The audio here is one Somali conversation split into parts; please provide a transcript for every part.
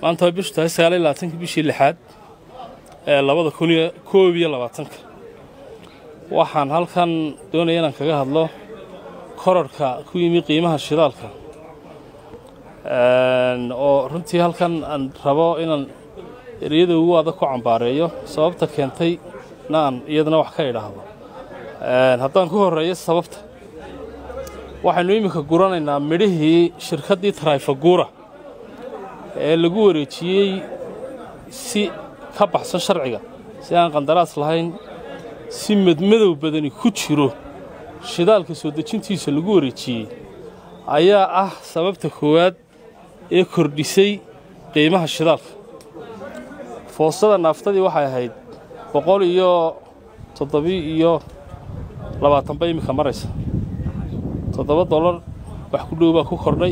maanta way bishu tahay sagaal iyo labaatanka bishii lixaad ee labada kun iyo koob iyo labaatanka waxaan halkan doonaya inaan kaga hadlo korarhka ku yimi qiimaha shidaalka oo runtii halkan aan rabo inaan ereyada ugu adag ku cambaareeyo sababta keentay na aan iyadana wax ka idhaahdo haddaan ku horreeyo sababta waxaynu iminka guranaynaa midhihii shirkaddii trayfaguura ee lagu wareejiyey si ka baxsan sharciga si aan qandaraas lahayn si madmadow badani ku jiro shidaalka soo dejintiisa lagu wareejiyey ayaa ah sababta koowaad ee kordhisay qiimaha shidaalka foostada naaftadii waxay ahayd boqol iyo toddobi iyo labaatanba iminka maraysa toddoba dollar wax ku dhow baa ku kordhay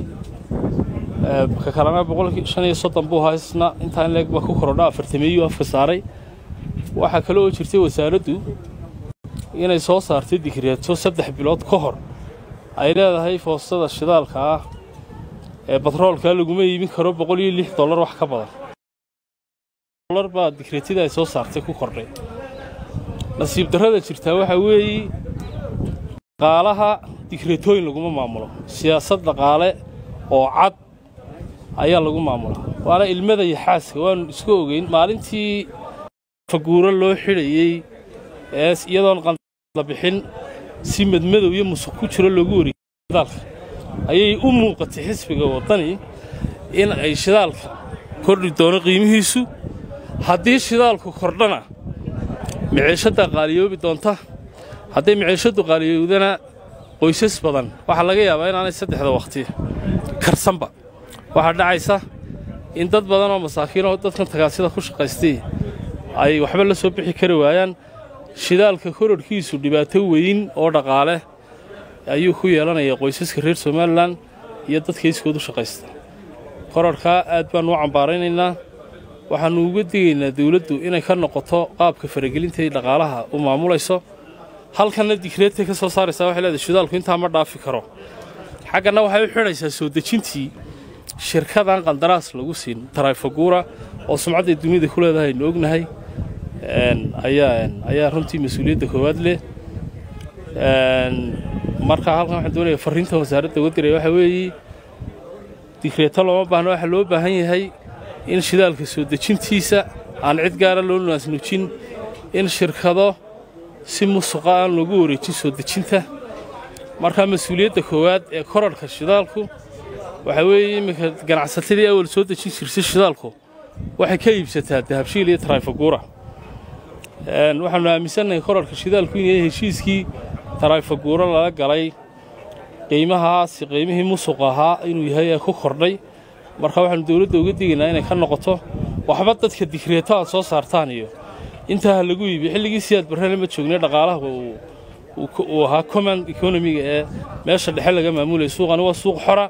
ka kalena boqolkii shan iyo soddon buu haysna intaa in leeg baa ku kordha afartameeyuu afka saaray waxaa kale oo jirtay wasaaraddu inay soo saartay digreeto saddex bilood ka hor ay leedahay foostada shidaalka ah ee batroolkaa laguma iibin karo boqol iyo lix dollar wax ka badan dollar baa digreetida ay soo saartay ku kordhay nasiib darrada jirtaa waxaa weeye dhaqaalaha digreetooyin laguma maamulo siyaasad dhaqaale oo cad ayaa lagu maamulaa waana ilmada iyo xaaska waanu isku ogeyn maalintii faguuro loo xidhayey ee iyadoon qandala bixin si madmadow iyo musuq ku jiro loogu wariyey shidaalka ayay u muuqatay xisbiga waddani in ay shidaalka kordhi doono qiimihiisu haddii shidaalku kordhana miciishaddaa qaaliyoobi doonta hadday miciishaddu qaaliyowdana qoysas badan waxaa laga yaabaa inaanay saddexda wakhti karsanba waxaa dhacaysa in dad badan oo masaakiin oo dadkan tagaasida ku shaqaystay ay waxba la soo bixi kari waayaan shidaalka kororhkiisu dhibaato weyn oo dhaqaale ayuu ku yeelanaya qoysaska reer somalilan iyo dadka iskoodu shaqaysta korarhkaa aad baannu u cambaaraynaynaa waxaannu uga digaynaa dawladdu inay ka noqoto qaabka faragelintay dhaqaalaha u maamulayso halkanna digreedtay ka soo saaraysaa waxay leedahay shidaalku intaa ma dhaafi karo xagganna waxay u xidhaysaa soo dejintii shirkadan qandaraas lagu siin trayfaguura oo sumcadday dunida ku leedahay aynu ognahay ayaa runtii mas-uuliyadda koowaad leh markaa halkan waxaan doonaya farriinta wasaaradda uga diraya waxaa weeye digreeto looma baahno waxaa loo baahan yahay in shidaalka soo dejintiisa aan cid gaara loo naasnujin in shirkado si musuqa aan loogu wareejin soo dejinta markaa mas-uuliyadda koowaad ee korarhka shidaalku waxaa weeye iminka ganacsatadii awal soo dejin jirtay shidaalku waxay ka iibsataa dahabshiil iyo trayfaguura waxaannu aaminsannahay korarhka shidaalku in yahay heshiiskii trayfaguura lala galay qiimahaasi qiimihii musuq ahaa inuu yahay ee ku kordhay marka waxaannu dawladda uga digaynaa inay ka noqoto waxba dadka digreeto aad soo saartaan iyo intaa ha lagu iibiyo xilligii siyaad barrele ma joognay dhaqaalaha uu ahaa command economiga ee meesha dhexe laga maamulaya suuqani waa suuq xora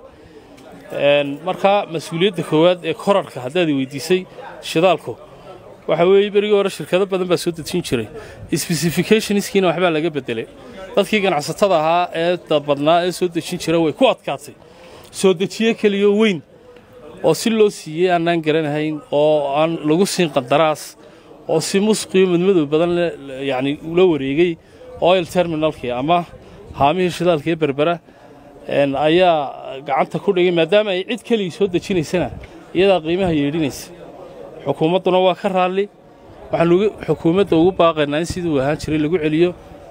markaa mas-uuliyadda koowaad ee korarhka haddaad weydiisay shidaalku waxaa weeye berigii hore shirkado badan baa soo dejin jiray specificationskiina waxbaa laga beddelay dadkii ganacsatada ahaa ee badnaa ee soo dejin jira way ku adkaatay soo dejiye keliyo weyn oo si loo siiyey aanaan garanahayn oo aan lagu siin qandaraas oo si musqiyo madmadow badan yacni ula wareegay oil terminalkii ama haamihii shidaalka ee berbera ayaa gacanta ku dhigay maadaama ay cid keligii soo dejinaysana iyadaa qiimaha yeedhinaysa xukuumadduna waa ka raalli waxaanu xukuumadda ugu baaqaynaa in siduu ahaan jiray lagu celiyo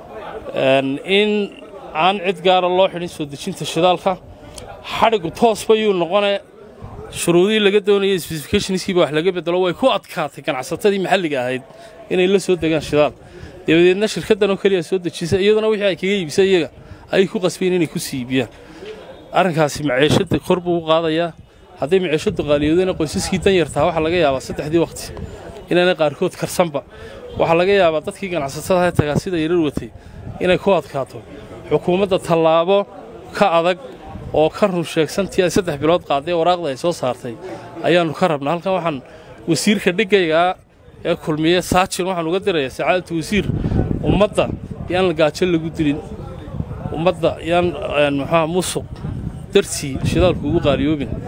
in aan cid gaara loo xidhin soo dejinta shidaalka xadhigu toosba yuu noqone shuruudihii laga doonayay specificationskiiba wax laga bedelo way ku adkaatay ganacsatadii maxalliga ahayd inay la soo degaan shidaal dabadeedna shirkaddan oo keliya soo dejisa iyaduna wixii ay kaga iibisa iyaga ayay ku qasbeen inay ku sii iibiyaan arrinkaasi maciishadda kor buu u qaadayaa hadday maciishaddu qaaliyoodana qoysaskii dan yartaa waxaa laga yaabaa saddexdii waqti inaanay qaarkood karsanba waxaa laga yaabaa dadkii ganacsatada ee tagaasida yarar watay inay ku adkaato xukuumadda tallaabo ka adag oo ka run sheegsantii ay saddex bilood qaaday waraaqda ay soo saartay ayaannu ka rabnaa halkan waxaan wasiirka dhigaygaa ee kulmiye saajin waxaan uga dirayaa sacaadatu wasiir ummadda yaan la gaajo lagu dilin ummadda yaan muxuha musuq dartii shidaalku ugu qaaliyoobin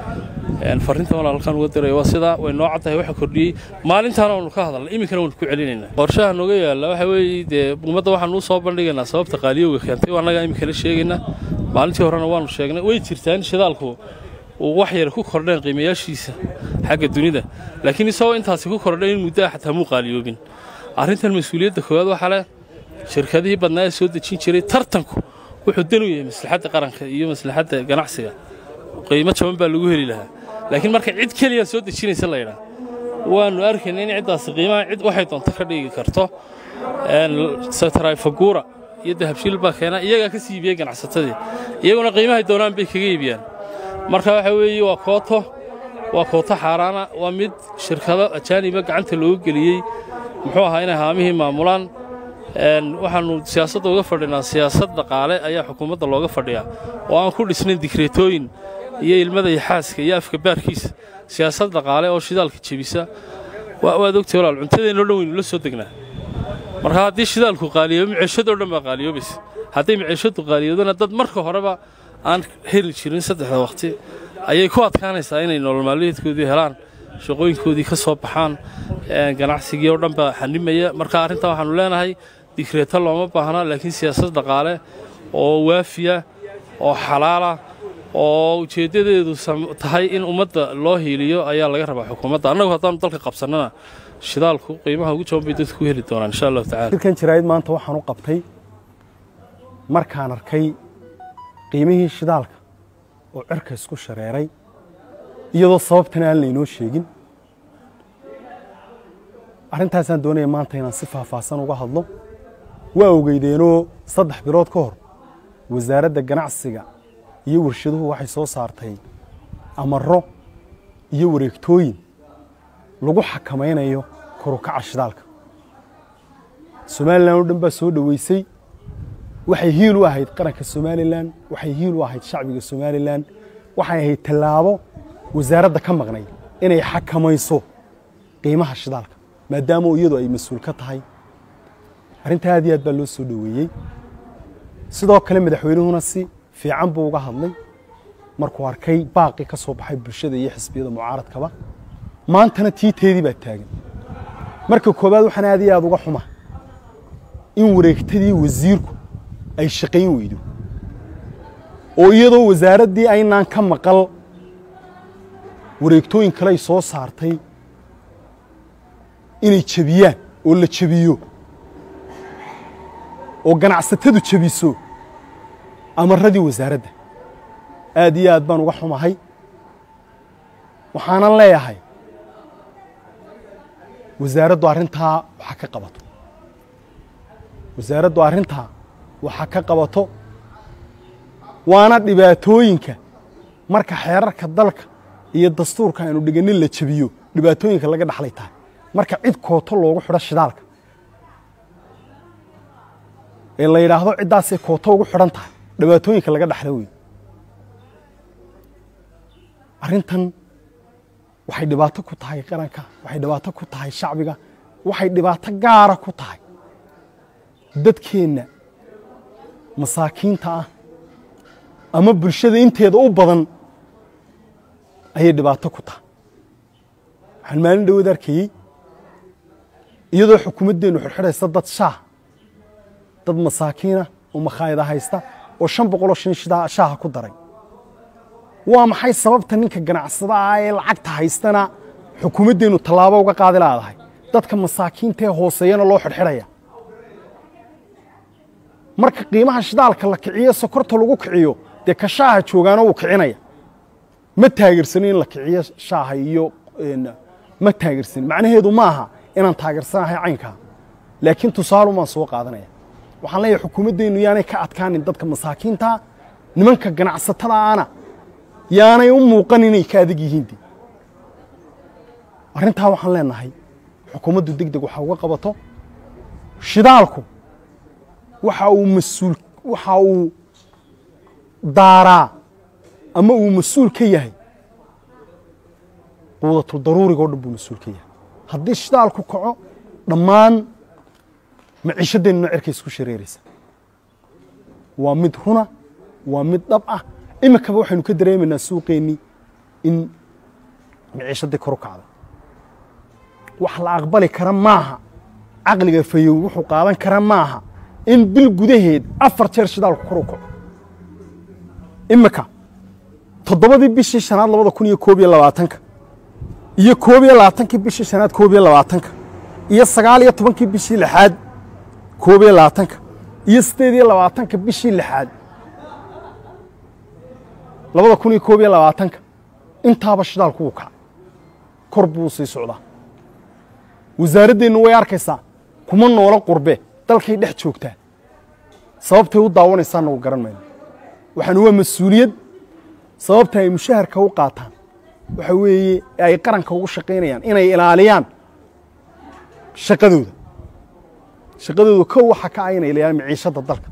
farrinta walaal halkaan uga diraya waa sidaa way noo caddahay waxa kordhiyey maalintaana waanu ka hadalnay iminkana waanu ku celinaynaa qorshaha nooga yaalla waxa weeye dee ummadda waxaanu u soo bandhigaynaa sababta qaaliyowga keentay waa annagaa iminkala sheegaynaa maalintii horena waanu sheegnay way jirtaa in shidaalku uu wax yar ku kordheen qiimayaashiisa xagga dunida laakiin isagoo intaasi ku kordhay in muddo ah xataa muu qaaliyoobin arrintan mas-uuliyadda koowaad waxaa leh shirkadihii badnaa ee soo dejin jiray tartanku wuxuu dan u yahay maslaxadda qaranka iyo maslaxadda ganacsiga qiimo jaban baa lagu heli lahaa laakiin marka cid keliya soo dejinaysa la yidhaa waannu arkayna in ciddaasi qiimaha cid waxay doonto ka dhigi karto satarayfaguura iyo dahabshiil baa keena iyagaa ka sii iibiyey ganacsatadii iyaguna qiimahay doonaan bay kaga iibiyaan marka waxa weeye waa kooto waa kooto xaaraana waa mid shirkado ajaaniba gacanta loogu geliyey muxuu ahaa inay haamihii maamulaan waxaannu siyaasadda uga fadhinaa siyaasad dhaqaale ayaa xukuumadda looga fadhiyaa oo aan ku dhisnayn dikreetooyin iyo ilmada iyo xaaska iyo afka baarkiisa siyaasad dhaqaale oo shidaalka jebisa waad ogtay walaal cuntadeennoo dhan waynu la soo degnaa marka haddii shidaalku qaaliyoobo maciishadoo dhan baa qaaliyoobaysa hadday maciishaddu qaaliyoodana dad marka horeba aan heli jirin saddexda wakhti ayay ku adkaanaysaa inay nolol maalmeedkoodii helaan shaqooyinkoodii ka soo baxaan ganacsigii oo dhan baa xanimaya marka arrintan waxaannu leenahay dikreeto looma baahna laakiin siyaasad dhaqaale oo waafiya oo xalaala oo ujeeddadeedu tahay in ummadda loo hiiliyo ayaa laga rabaa xukuumadda annagu haddaannu dalka qabsannana shidaalku qiimaha ugu jaban bay dadku ku heli doonaan insha allahu tacala shirkan jaraa'id maanta waxaan u qabtay markaan arkay qiimihii shidaalka oo cirka isku shareeray iyadoo sababtana aan laynoo sheegin arrintaasaan doonaya maanta inaan si faahfaahsan uga hadlo waa ogeydeenoo saddex bilood ka hor wasaaradda ganacsiga iyo warshaduhu waxay soo saartay amaro iyo wareegtooyin lagu xakamaynayo korukaca shidaalka somalilan oo dhan baa soo dhoweysay waxay hiil u ahayd qaranka somalilan waxay hiil u ahayd shacbiga somalilan waxay ahayd tallaabo wasaaradda ka maqnay inay xakamayso qiimaha shidaalka maadaama iyadu ay mas-uul ka tahay arrinta aad iyo aad baa loo soo dhoweeyey sidoo kale madaxweynuhuna si fiican buu uga hadlay markuu arkay baaqi ka soo baxay bulshada iyo xisbiyada mucaaradkaba maantana tiiteedii baa taagan marka koowaad waxaan aad iyo aad uga xuma in wareegtadii wasiirku ay shaqayn weydo oo iyadoo wasaaraddii aynaan ka maqal wareegtooyin kale ay soo saartay inay jebiyaan oo la jebiyo oo ganacsatadu jebiso amaradii wasaaradda aad iyo aad baan uga xumahay waxaanan leeyahay wasaaraddu arrintaa waxa ka qabato wasaaraddu arrintaa waxa ka qabato waana dhibaatooyinka marka xeerarka dalka iyo dastuurka aynu dhiganin la jebiyo dhibaatooyinka laga dhaxlay tahay marka cid kooto loogu xidho shidaalka ee la yidhaahdo ciddaasay kooto ugu xidhan tahay dhibaatooyinka laga dhaxla wey arrintan waxay dhibaato ku tahay qaranka waxay dhibaato ku tahay shacbiga waxay dhibaato gaara ku tahay dadkeenna masaakiinta ah ama bulshada inteeda u badan ayay dhibaato ku tahay waxaan maalin dhawood arkayey iyadoo xukuumaddeennu xirxidhaysa dad shaah dad masaakiina oo makhaayada haysta oo shan boqoloo shan shaaha ku daray waa maxay sababta ninka ganacsada ah ee lacagta haystana xukuumaddeennu tallaabo uga qaadi laadahay dadka masaakiinta ee hooseeyana loo xidhxidhaya marka qiimaha shidaalka la kiciyo sokorta lagu kiciyo dee ka shaaha joogaana wuu kicinaya ma taageersanin in la kiciyo shaaha iyo ma taageersanin macnaheedu ma aha inaan taageersanahay caynkaa laakiin tusaalumaan soo qaadanaya waxaan leeyahay xukuumaddeennu yaanay ka adkaanin dadka masaakiinta nimanka ganacsatada ana yaanay u muuqan inay ka adag yihiin de arrintaa waxaan leenahay xukuumaddu deg deg waxa uga qabato shidaalku waxa uu mas-uul waxa uu daaraa ama uu mas-uul ka yahay quudatul daruuriga o dhan buu mas-uul ka yahay haddii shidaalku kaco dhammaan maciishadeennuna cerkay isku shareeraysa waa mid runa waa mid dhab ah iminkaba waxaynu ka dareemaynaa suuqeennii in miciishadii kor u kacday wax la aqbali kara maaha caqliga fayow wuxuu qaadan kara maaha in bil gudaheed afar jeer shidaalku kor u kaco imika toddobadii bishii shanaad labada kun iyo koob iyo labaatanka iyo koob iyo labaatankii bishii shanaad koob iyo labaatanka iyo sagaal iyo tobankii bishii lixaad koob iyo labaatanka iyo siddeed iyo labaatanka bishii lixaad labada kun iyo koob iyo labaatanka intaaba shidaalku wuu kaca kor buu sii socdaa wasaaraddeennu way arkaysaa kuma noola qurbe dalkay dhex joogtaa sababtay u daawanaysaanna u garan mayno waxaanu waa mas-uuliyad sababta ay mushaharka u qaataan waxa weeye ay qaranka ugu shaqaynayaan inay ilaaliyaan shaqadooda shaqadooda kow waxa ka ah inay ilaaliyaan miciishadda dalka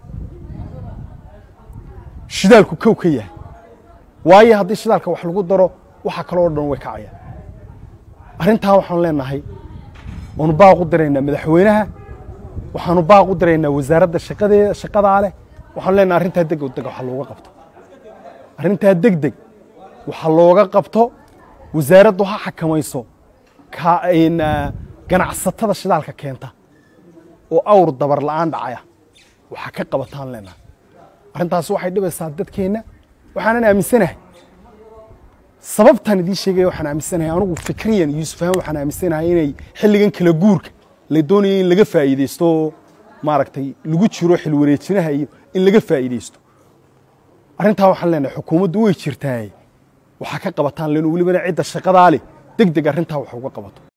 shidaalku kow ka yahay waayo haddii shidaalka wax lagu daro waxa kaloo dhan way kacayaan arrintaa waxaanu leenahay waanu baaq u diraynaa madaxweynaha waxaanu baaq u diraynaa wasaaradda shaqadee shaqadaa leh waxaanu leenahay arrintaa deg deg waxa looga qabto arrintaa deg deg waxa looga qabto wasaaraddu ha xakamayso ganacsatada shidaalka keenta oo awr dabar la'aan dhacaya waxa ka qabataan leenahay arrintaasi waxay dhibaysaa dadkeenna waxaanan aaminsanahay sababtaan idiin sheegaya waxaan aaminsanahay anugu fikriyan yuusuf ahaan waxaan aaminsanahay inay xilligan kala guurka la doonaya in laga faa'iidaysto oo maaragtay lagu jiro xilwareejinaha iyo in laga faa'iidaysto arrintaa waxaan leenahay xukuumaddu way jirtaa waxaa ka qabataan len welibana cidda shaqadaa leh deg deg arrintaa wax uga qabato